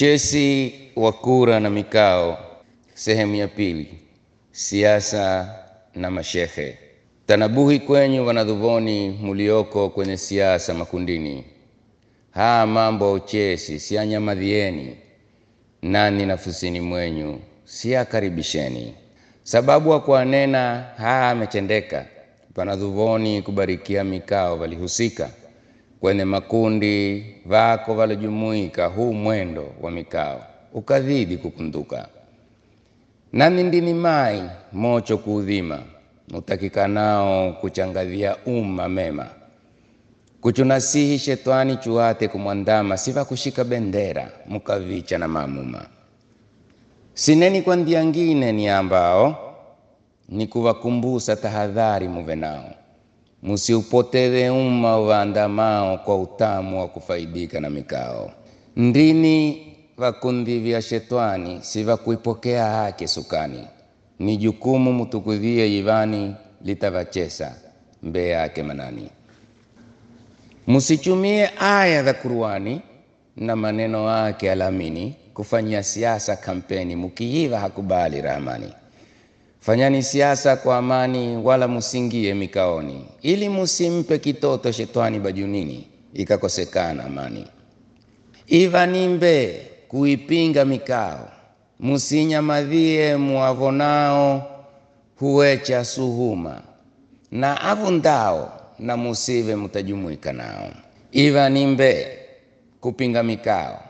Uchesi wa kura na mikao, sehemu ya pili. Siasa na mashehe. Tanabuhi kwenyu wanadhuvoni mulioko kwenye siasa makundini, haa mambo ya uchesi sianyamadhieni, nani nafusini mwenyu siakaribisheni, sababu wakuanena haa ametendeka, panadhuvoni kubarikia mikao valihusika kwenye makundi vako valojumuika, huu mwendo wa mikao ukadhidi kukunduka nani ndini mai mocho kuudhima mutakikanao kuchangadhia umma mema kuchunasihi shetwani chuate kumwandama siva kushika bendera mukavicha na mamuma sineni kwa ndia ngine ni ambao ni kuwakumbusa tahadhari muve nao musiupoteze umma uvaandamao kwa utamu wa kufaidika na mikao ndini vakundi vya shetwani si vakuipokea haki sukani ni jukumu mutukudhie yivani litavachesa mbee yake manani musichumie aya za Qur'ani na maneno yake alamini kufanyia siasa kampeni mukiiva hakubali rahmani fanyani siasa kwa amani wala musingie mikaoni ili musimpe kitoto shetwani bajunini ikakosekana amani iva nimbe kuipinga mikao musinyamadhie muavonao huwecha suhuma na avundao na musive mutajumuika nao iva nimbe kupinga mikao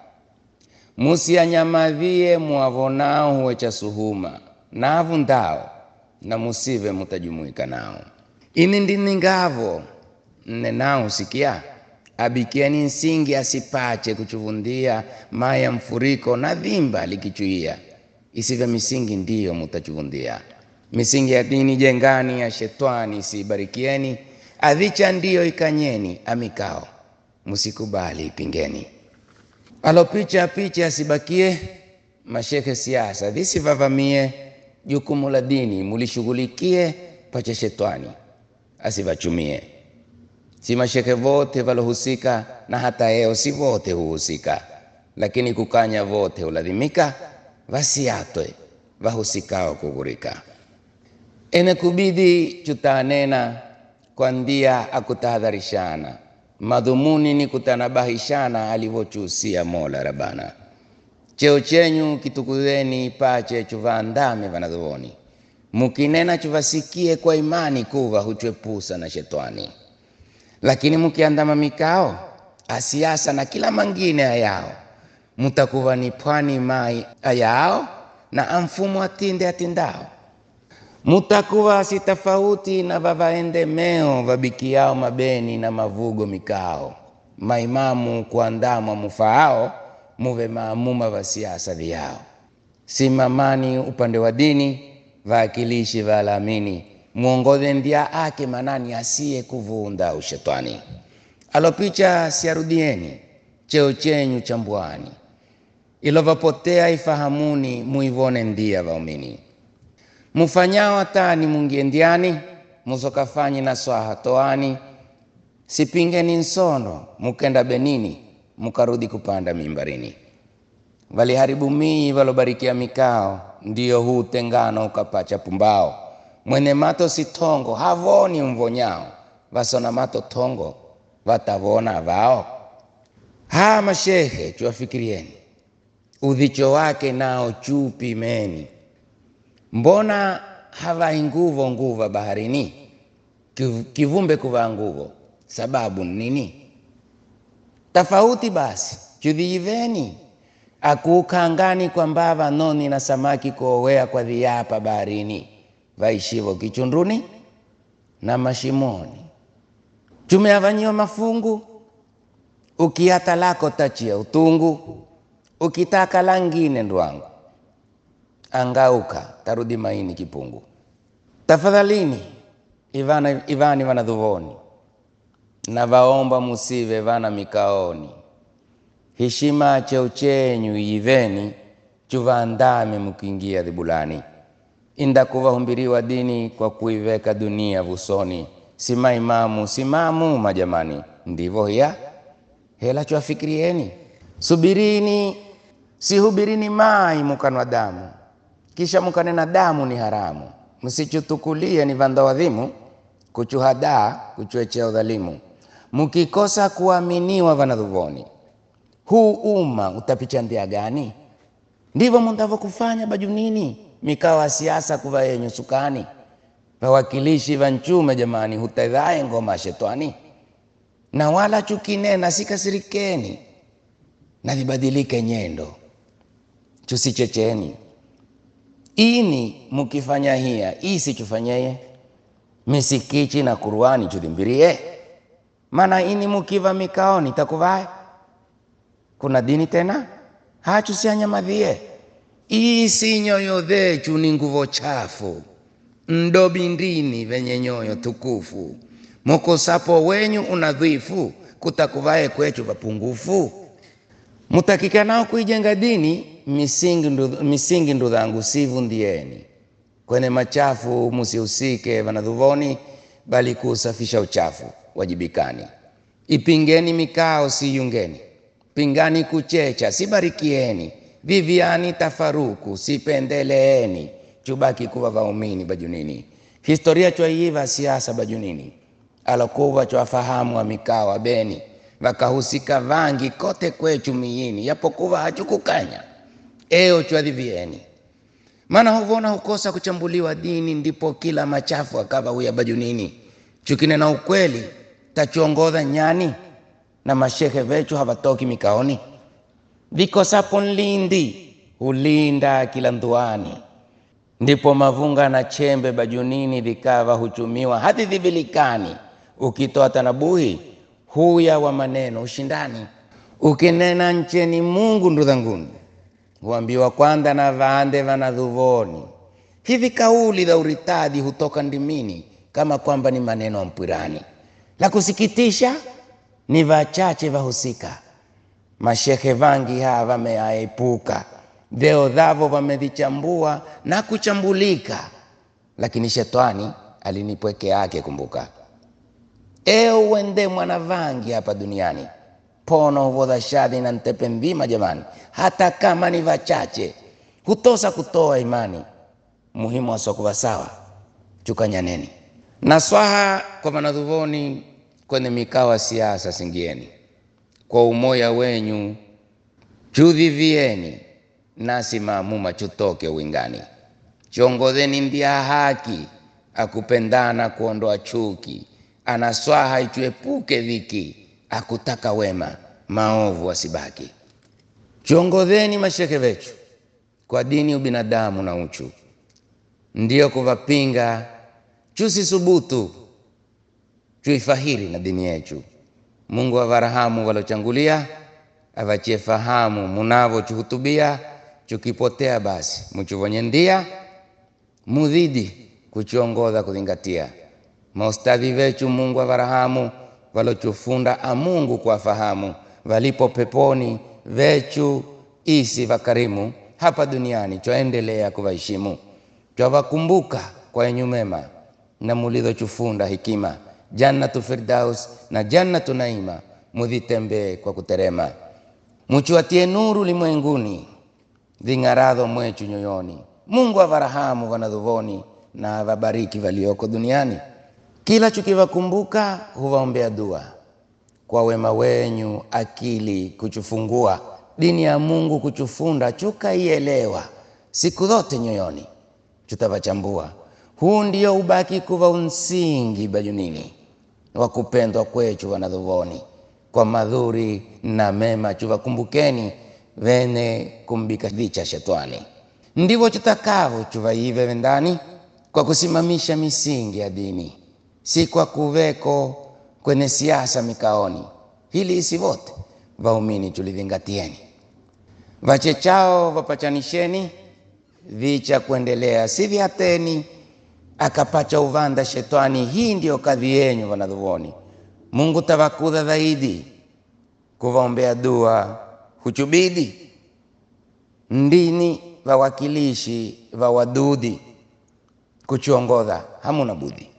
musianyamadhie muavonao huwecha suhuma na avundao na musive mutajumuika nao ini ndini ngavo nnenao sikia abikieni nsingi asipache kuchuvundia maya mfuriko na dhimba likichuia isive misingi ndiyo mutachuvundia misingi ya dini jengani ya shetwani isibarikieni adhicha ndiyo ikanyeni amikao musikubali ipingeni alopicha picha asibakie mashekhe siasa visivavamie jukumu la dini mulishughulikie pache shetwani asivachumie si mashekhe vote valohusika na hata eo si vote huhusika lakini kukanya vote huladhimika vasiatwe vahusikao kughurika ene kubidi chutanena kwa ndia akutahadharishana madhumuni ni kutanabahishana alivyochuhusia mola rabana cheo chenyu kitukuzeni pache chuvaandame vanadhovoni mukinena chuvasikie kwa imani kuva huchwepusa na shetwani lakini mukiandama mikao asiasa na kila mangine ayao mutakuva ni pwani mai ayao na amfumo atinde atindao mutakuva si tofauti na vavaendemeo vabikiao mabeni na mavugo mikao maimamu kuandamwa mufaao muve maamuma va siasa vyao simamani upande wa dini vaakilishi valamini mwongoze ndia ake manani asiye kuvunda ushetani alopicha siarudieni cheo chenyu chambwani ilovapotea ifahamuni muivone ndia vaumini mufanyao hatani mungie ndiani musokafanyi na swaha toani sipingeni nsono mukenda benini mukarudi kupanda mimbarini valiharibu mii valobarikia mikao ndiyo huu tengano ukapacha pumbao mwene mato si tongo havoni mvonyao vasona mato tongo vatavona vao haa mashehe chuwafikirieni udhicho wake nao chupimeni mbona havai nguvo nguva baharini kivumbe kuvaa nguvo sababu nini tofauti basi chudhiiveni akuukangani kwa mbava noni na samaki kuowea kwa dhiapa baharini vaishivo kichunduni na mashimoni chumeavanyiwa mafungu ukiata lako tachia utungu ukitaka langine ndwangu angauka tarudi maini kipungu tafadhalini ivana, ivani vanadhuvoni na vaomba musive vana mikaoni heshima cheo chenyu iveni chuvaandame mukiingia dhibulani inda kuvahumbiriwa dini kwa kuiveka dunia vusoni sima imamu simamu majamani ndivyo hiya hela chwafikirieni subirini sihubirini mai mukanwa damu kisha mukanena damu ni haramu msichutukulie ni vandawadhimu kuchuhadaa kuchuechea udhalimu mukikosa kuaminiwa vanadhuvoni huu umma utapicha ndia gani ndivyo mundavokufanya bajunini mikawa siasa kuva yenyu sukani wawakilishi va nchume jamani hutedhaye ngoma shetani na wala chukinena sikasirikeni na vibadilike nyendo chusichecheni ini mukifanya hiya isi chufanyeye misikichi na kuruani chudhimbirie mana ini mukiva mikaoni takuvae kuna dini tena hachu sianyamadhie isi nyoyo dhechu ni nguvo chafu ndobindini venye nyoyo tukufu mukosapo wenyu unadhifu kutakuvae kwechu vapungufu mutakikanao kuijenga dini misingi ndu, misingi ndudhangu sivundieni kwenye machafu musihusike vanadhuvoni bali kuusafisha uchafu wajibikani ipingeni mikao siyungeni pingani kuchecha sibarikieni viviani tafaruku sipendeleeni chubaki kuva vaumini bajunini historia chwaiiva siasa bajunini alokuva chwafahamu wa mikao wa beni vakahusika vangi kote kwechu miyini yapokuva hachukukanya eo chwadhivieni maana huvona hukosa kuchambuliwa dini ndipo kila machafu akava huya bajunini chukinena ukweli tachuongodha nyani na mashehe vechu havatoki mikaoni vikosapo nlindi hulinda kila nduani ndipo mavunga na chembe bajunini vikava huchumiwa hadi dhivilikani ukitoa tanabuhi huya wa maneno ushindani ukinena ncheni mungu ndudhanguni huambiwa kwanda na vaande vanadhuvoni hivi kauli za uritadi hutoka ndimini kama kwamba ni maneno ya mpwirani la kusikitisha ni vachache vahusika mashehe vangi haa vameaepuka dheo dhavo vamevichambua na kuchambulika lakini shetani alini pweke yake kumbuka eo uende mwana vangi hapa duniani pono huvodha shadhi na ntepe mvima jamani hata kama ni vachache hutosa kutoa imani muhimu wasokuva sawa chukanyaneni na swaha kwa vanadhuvoni kwenye mikawa siasa singieni kwa umoya wenyu chudhivieni nasi maamuma chutoke uwingani chongodheni ndia haki akupendana kuondoa chuki anaswaha ichuepuke dhiki akutaka wema maovu asibaki chiongodheni masheke vechu kwa dini ubinadamu na uchu ndiyo kuvapinga chusisubutu chuifahiri na dini yechu mungu avarahamu walochangulia avachie fahamu munavo chuhutubia chukipotea basi muchuvonye ndia mudhidi kuchiongodha kuzingatia maustadhi vechu mungu avarahamu valochufunda amungu kuwafahamu valipo peponi vechu isi vakarimu hapa duniani chwaendelea kuvaheshimu chwavakumbuka kwa yenyu mema na mulidhochufunda hikima jannatu firdaus na jannatu naima mudhitembee kwa kuterema muchuatie nuru limwenguni ving'aradho mwechu nyoyoni mungu avarahamu vanadhuvoni na avabariki valioko duniani kila chukivakumbuka huvaombea dua kwa wema wenyu akili kuchufungua dini ya mungu kuchufunda chukaielewa siku zote nyoyoni chutavachambua huu ndio ubaki kuva unsingi bajunini wa kupendwa kwechu vanadhuvoni kwa madhuri na mema chuvakumbukeni vene kumbika vicha shetani ndivyo chutakavyo chuvaive vendani kwa kusimamisha misingi ya dini si kwa kuveko kwenye siasa mikaoni hili isi vote vaumini tulivingatieni vachechao vapachanisheni vicha kuendelea si vyateni akapacha uvanda shetani hii ndiyo kadhi yenyu vanadhuvoni mungu tavakudha zaidi kuvaombea dua huchubidi ndini vawakilishi vawadudi kuchiongodha hamuna budhi